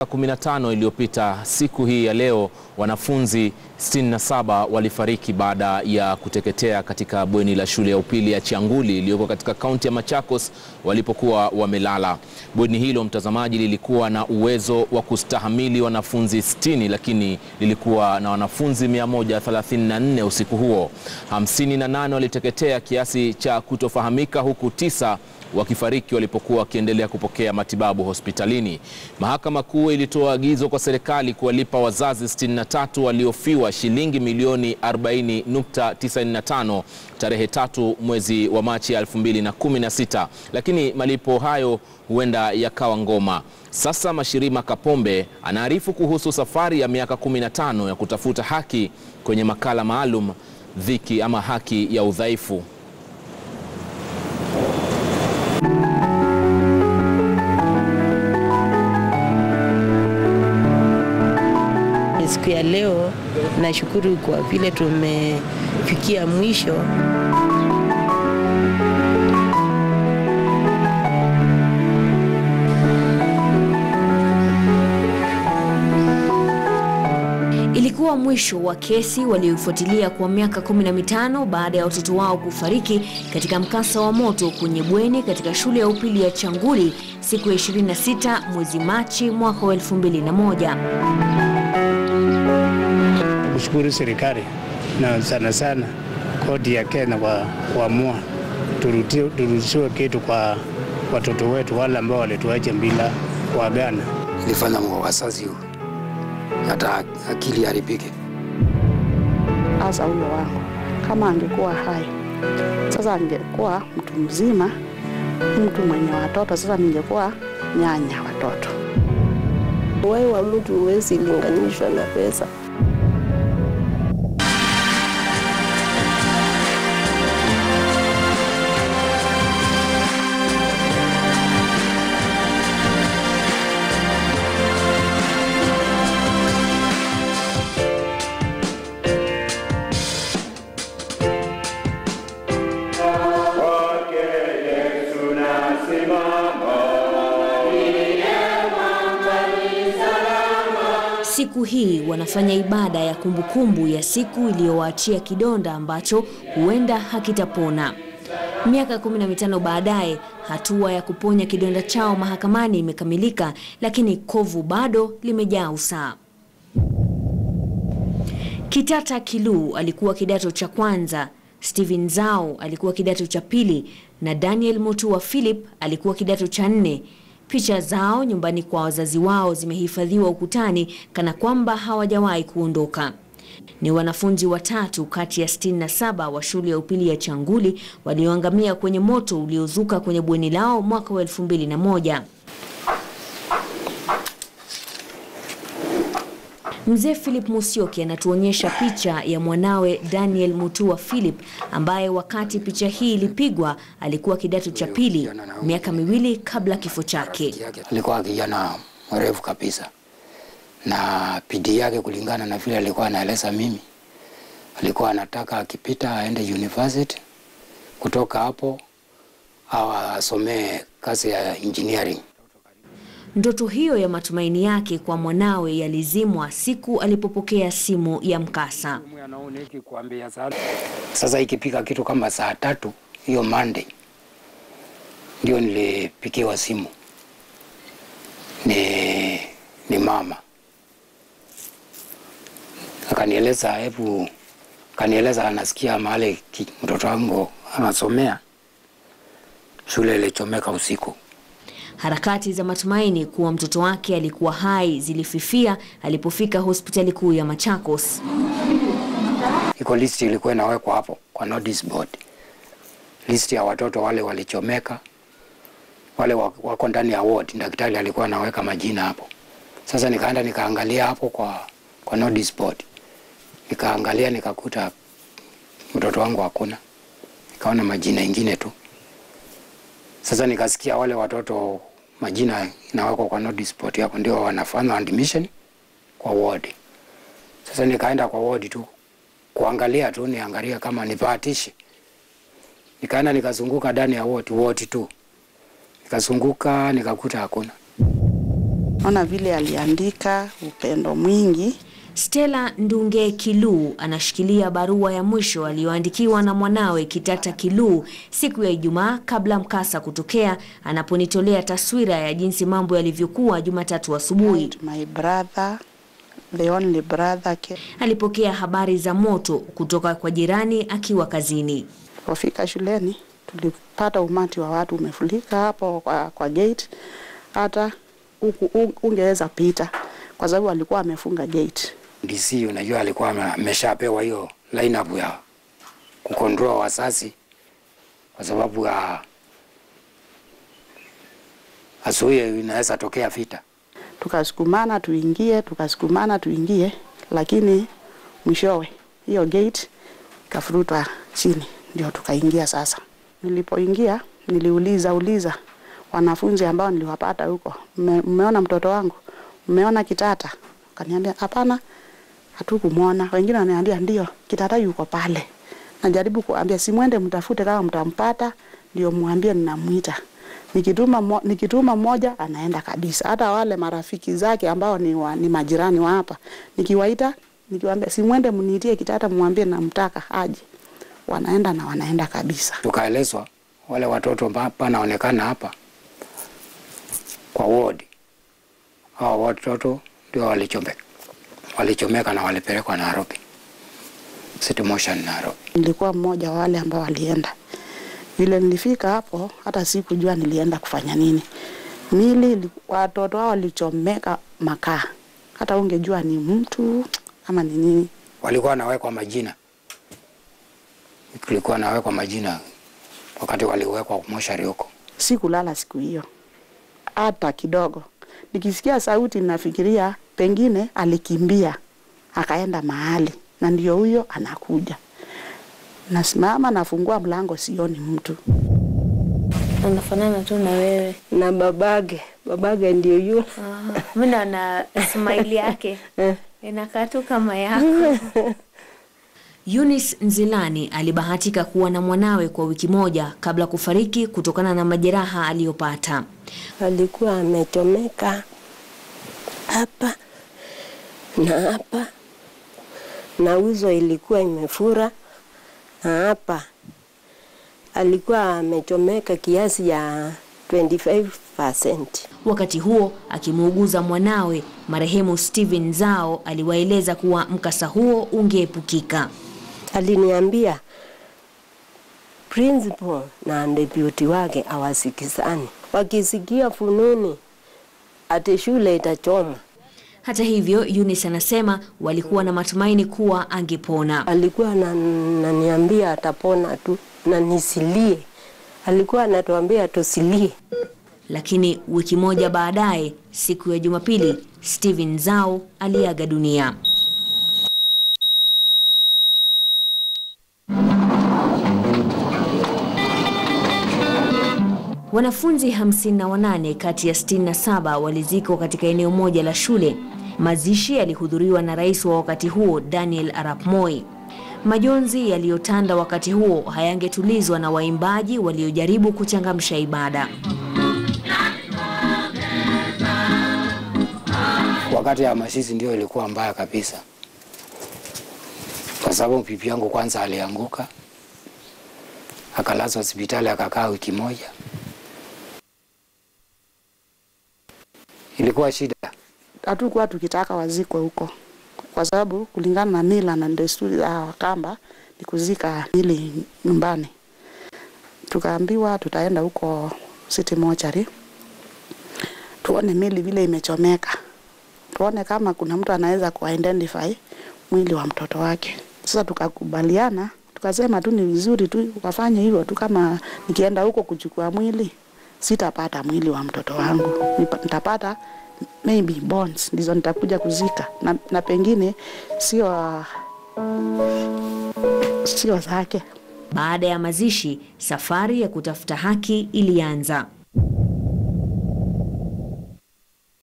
15 iliyopita siku hii ya leo wanafunzi 67 walifariki baada ya kuteketea katika bweni la shule ya upili ya Chianguli iliyoko katika kaunti ya Machakos walipokuwa wamelala. Bweni hilo, mtazamaji, lilikuwa na uwezo wa kustahamili wanafunzi 60 lakini lilikuwa na wanafunzi 134 usiku huo. 58 waliteketea kiasi cha kutofahamika huku tisa wakifariki walipokuwa wakiendelea kupokea matibabu hospitalini. Mahakama Kuu ilitoa agizo kwa serikali kuwalipa wazazi 63 waliofiwa shilingi milioni 40.95 tarehe tatu mwezi wa Machi 2016, lakini malipo hayo huenda yakawa ngoma. Sasa Mashirima Kapombe anaarifu kuhusu safari ya miaka 15 ya kutafuta haki kwenye makala maalum Dhiki ama Haki ya Udhaifu. Siku ya leo nashukuru kwa vile tumefikia mwisho. Ilikuwa mwisho wa kesi walioifuatilia kwa miaka 15 baada ya watoto wao kufariki katika mkasa wa moto kwenye bweni katika shule ya upili ya Changuli siku ya 26 mwezi Machi mwaka wa 2001. Kushukuru serikali na sana sana koti ya Kenya kwa kuamua turudishiwe kitu kwa watoto wetu wale ambao walituacha bila kuagana. Ilifanya wazazi hata akili haribike. Hasa huyo wangu kama angekuwa hai sasa, angekuwa mtu mzima, mtu mwenye watoto. Sasa ningekuwa nyanya watoto. Uhai wa mtu huwezi linganishwa na pesa. Siku hii wanafanya ibada ya kumbukumbu ya siku iliyowaachia kidonda ambacho huenda hakitapona. Miaka 15 baadaye, hatua ya kuponya kidonda chao mahakamani imekamilika, lakini kovu bado limejaa usaa. Kitata Kilu alikuwa kidato cha kwanza, Steven Zao alikuwa kidato cha pili na Daniel Mutua Philip alikuwa kidato cha nne. Picha zao nyumbani kwa wazazi wao zimehifadhiwa ukutani kana kwamba hawajawahi kuondoka. Ni wanafunzi watatu kati ya 67 wa shule ya upili ya Changuli walioangamia kwenye moto uliozuka kwenye bweni lao mwaka wa 2001. Mzee Philip Musyoki anatuonyesha picha ya mwanawe Daniel Mutua Philip ambaye wakati picha hii ilipigwa alikuwa kidato cha pili, miaka miwili kabla kifo chake. Alikuwa kijana mrefu kabisa, na bidii yake kulingana na vile alikuwa anaeleza mimi, alikuwa anataka akipita aende university, kutoka hapo au asomee kazi ya engineering. Ndoto hiyo ya matumaini yake kwa mwanawe yalizimwa siku alipopokea simu ya mkasa. Sasa ikipika kitu kama saa tatu hiyo Monday ndio nilipikiwa simu ni, ni mama akanieleza, hebu akanieleza anasikia mahali mtoto wangu anasomea shule ilichomeka usiku. Harakati za matumaini kuwa mtoto wake alikuwa hai zilififia alipofika hospitali kuu ya Machakos. Iko list ilikuwa inawekwa hapo kwa notice board, list ya watoto wale walichomeka, wale wako ndani ya ward. Daktari alikuwa anaweka majina hapo. Sasa nikaenda nikaangalia hapo kwa, kwa notice board, nikaangalia nikakuta mtoto wangu hakuna, nikaona majina ingine tu. Sasa nikasikia wale watoto majina inawekwa kwa notice board hapo, ndio wanafanya admission kwa ward. Sasa nikaenda kwa ward tu kuangalia tu, niangalia kama nipatishi. Nikaenda nikazunguka ndani ya ward ward tu, nikazunguka nikakuta hakuna. naona vile aliandika upendo mwingi. Stella Ndunge Kiluu anashikilia barua ya mwisho aliyoandikiwa na mwanawe Kitata Kiluu siku ya Ijumaa kabla mkasa kutokea, anaponitolea taswira ya jinsi mambo yalivyokuwa Jumatatu asubuhi. My brother, the only brother came. Alipokea habari za moto kutoka kwa jirani akiwa kazini. Tulipofika shuleni tulipata umati wa watu umefurika hapo kwa, kwa gate, hata huku un- ungeweza pita kwa sababu alikuwa amefunga gate. DC unajua alikuwa ame- ameshapewa hiyo lineup ya kukontrol wasasi kwa sababu ya asubuhi inaweza tokea vita. Tukasukumana tuingie, tukasukumana tuingie, lakini mwishowe hiyo gate ikafurutwa chini, ndio tukaingia. Sasa nilipoingia niliuliza uliza wanafunzi ambao niliwapata huko, "Mme- mmeona mtoto wangu, mmeona Kitata? Kaniambia hapana, hatukumwona. Wengine wananiambia ndio, Kitata yuko pale. Najaribu kuambia simwende mtafute, kama mtampata ndio mwambie ninamwita. Nikituma, mo, nikituma mmoja anaenda kabisa. Hata wale marafiki zake ambao ni, wa, ni majirani wa hapa nikiwaita, nikiwaambia simwende mniitie Kitata, mwambie namtaka aje, wanaenda na wanaenda kabisa. Tukaelezwa wale watoto ambao panaonekana hapa kwa ward, hao watoto ndio walichomeka, walichomeka na walipelekwa Nairobi, City Motion Nairobi. Nilikuwa mmoja wa wale ambao walienda. Vile nilifika hapo, hata sikujua nilienda kufanya nini. Mili ili- watoto hao walichomeka makaa, hata ungejua ni mtu ama ni nini. Walikuwa wanawekwa majina, kulikuwa nawekwa majina wakati waliwekwa moshari huko. Sikulala siku hiyo hata kidogo. Nikisikia sauti nafikiria pengine alikimbia akaenda mahali, na ndio huyo anakuja. Nasimama nafungua mlango, sioni mtu. Anafanana tu na wewe. na babage babage ndio yule Mimi naona smile yake inakaa tu kama yako. Eunice Nzilani alibahatika kuwa na mwanawe kwa wiki moja kabla kufariki kutokana na majeraha aliyopata. alikuwa amechomeka hapa na hapa na uso ilikuwa imefura na hapa alikuwa amechomeka kiasi ya 25%. Wakati huo akimuuguza mwanawe marehemu Steven Zao aliwaeleza kuwa mkasa huo ungeepukika. Aliniambia principal na deputy wake hawasikizani, wakisikia fununi ati shule itachoma. Hata hivyo, Eunice anasema walikuwa na matumaini kuwa angepona. Alikuwa ananiambia atapona tu na nisilie. Alikuwa anatuambia tusilie. Lakini wiki moja baadaye, siku ya Jumapili, Steven Zao aliaga dunia. Wanafunzi 58 kati ya 67 walizikwa katika eneo moja la shule. Mazishi yalihudhuriwa na rais wa wakati huo Daniel Arap Moi. Majonzi yaliyotanda wakati huo hayangetulizwa na waimbaji waliojaribu kuchangamsha ibada. Wakati ya mashizi ndio ilikuwa mbaya kabisa, kwa sababu pipi yangu kwanza alianguka akalazwa hospitali akakaa wiki moja. Ilikuwa shida. hatukuwa tukitaka wazikwe huko, kwa sababu kulingana na mila na desturi za Wakamba ni kuzika mili nyumbani. Tukaambiwa tutaenda huko City Mortuary tuone mili vile imechomeka, tuone kama kuna mtu anaweza kuidentify mwili wa mtoto wake. Sasa tukakubaliana, tukasema tu ni vizuri tu wafanye hivyo tu, kama nikienda huko kuchukua mwili sitapata mwili wa mtoto wangu, Nipa- nitapata maybe bones ndizo nitakuja kuzika na, na pengine sio sio zake. Baada ya mazishi, safari ya kutafuta haki ilianza.